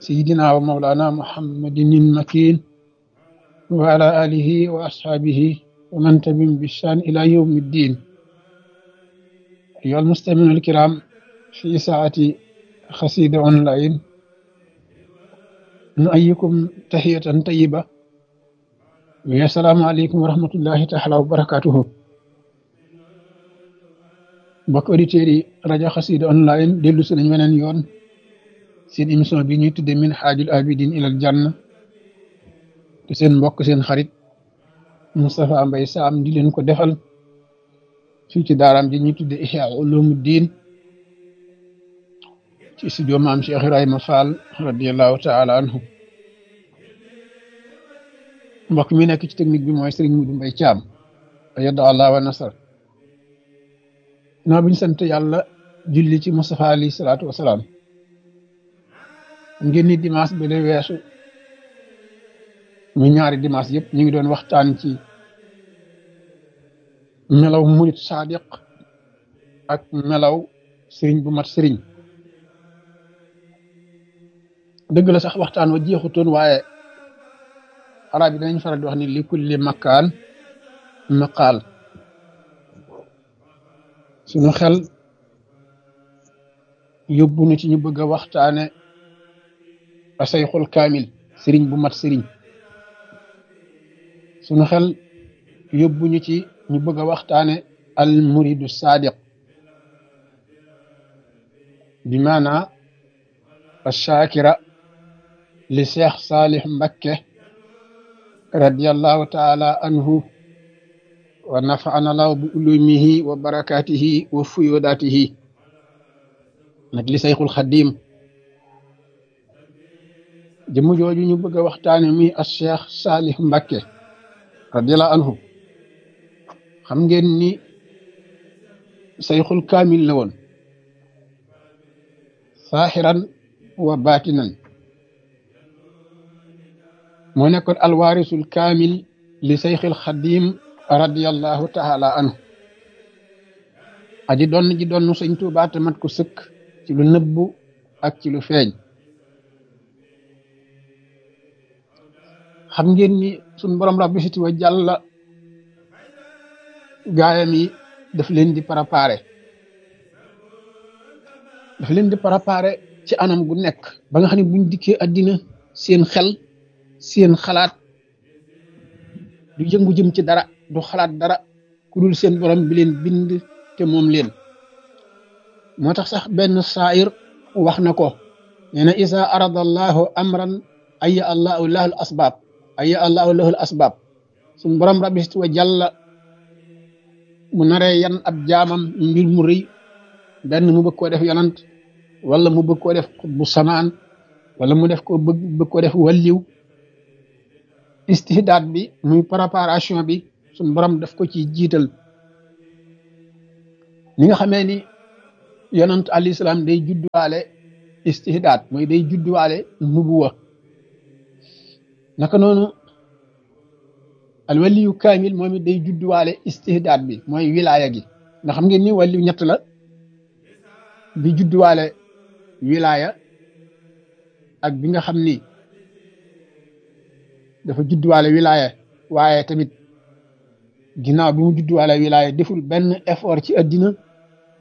سيدنا ومولانا محمد المكين وعلى آله وأصحابه ومن تبعهم بإحسان إلى يوم الدين أيها المستمعون الكرام في ساعة خسيدة أونلاين نؤيكم تحية طيبة والسلام عليكم ورحمة الله تعالى وبركاته mbokk auditeurs yi rajo xasida online dellu si nañ weneen yoon seen émission bi ñuy tudde min xaajul abidin ilal janna te seen mbokk seen xarit Moustapha Mbaye Sam di leen ko defal fii ci daaraam ji ñuy tudde Ihya Ulumuddin ci studio maam Cheikh Ibrahima Fall radiallahu taala anhu mbokk mi nekk ci technique bi mooy Serigne Moudou Mbaye Thiam ayada allah wa nasar naa bi ñu sant yàlla julli ci Moustapha alayhi salaatu wasalaam ngeen ni dimanche bi la weesu mu ñaari dimanche yëpp ñu ngi doon waxtaan ci melaw murit sadiq ak melaw sëriñ bu mat sëriñ dëgg la sax waxtaan wa jeexutoon waaye arab yi danañ faral di wax ni li kulli makkaan maqaal suñu xel yóbbu na ci ñu bëgg a waxtaane asayxul kaamil sëriñ bu mat sëriñ suñu xel yóbbu ñu ci ñu bëgg a waxtaane al muridu sadiq bi maana ashakira li cheikh salih mbakke radiallahu taala anhu wa nafaana law bi ulumihi wa barakatihi wa fuyudatihi nag li sayxul xadim jëmm jooju ñu bëgg a waxtaane muy as cheikh salih mbakke radiallahu anhu xam ngeen ni sayxul kaamil la woon saaxiran wa baatinan moo nekkoon alwaarisul kaamil li sayxil xadim radiallahu taala anhu aji doon ji doon sëñ Tuubaa te mat ko sëkk ci lu nëbbu ak ci lu feeñ xam ngeen ni suñ borom rabbi siti wa jàlla gaayam yi daf leen di préparé daf leen di préparé ci anam gu nekk ba nga xam ne buñ dikkee àddina seen xel seen xalaat du yëngu jëm ci dara du xalaat dara ku dul seen borom bi leen bind te moom leen moo tax sax benn saayir wax na ko nee na isa arada allahu amran aya allahu lahul asbaab aya allahu lahul asbaab suñ borom rabbi siti wa jàlla mu naree yan ab jaamam mbir mu rëy benn mu bëgg koo def yonant wala mu bëgg koo def bu samaan wala mu def ko bëgg bëgg ko def walliw istihdaad bi muy préparation bi suñ borom daf ko ci jiital ni nga xamee ni yonant alayhi salaam day judduwaale istihdaad mooy day judduwaale nubuwa naka noonu al waliyu kaamil moom it day judduwaale istihdaad bi mooy wilaaya gi nga xam ngeen ni waliyu ñett la bi judduwaale wilaaya ak bi nga xam ni dafa judduwaale wilaaya waaye tamit ginnaaw bi mu judduwaale wilaaya deful benn effort ci addina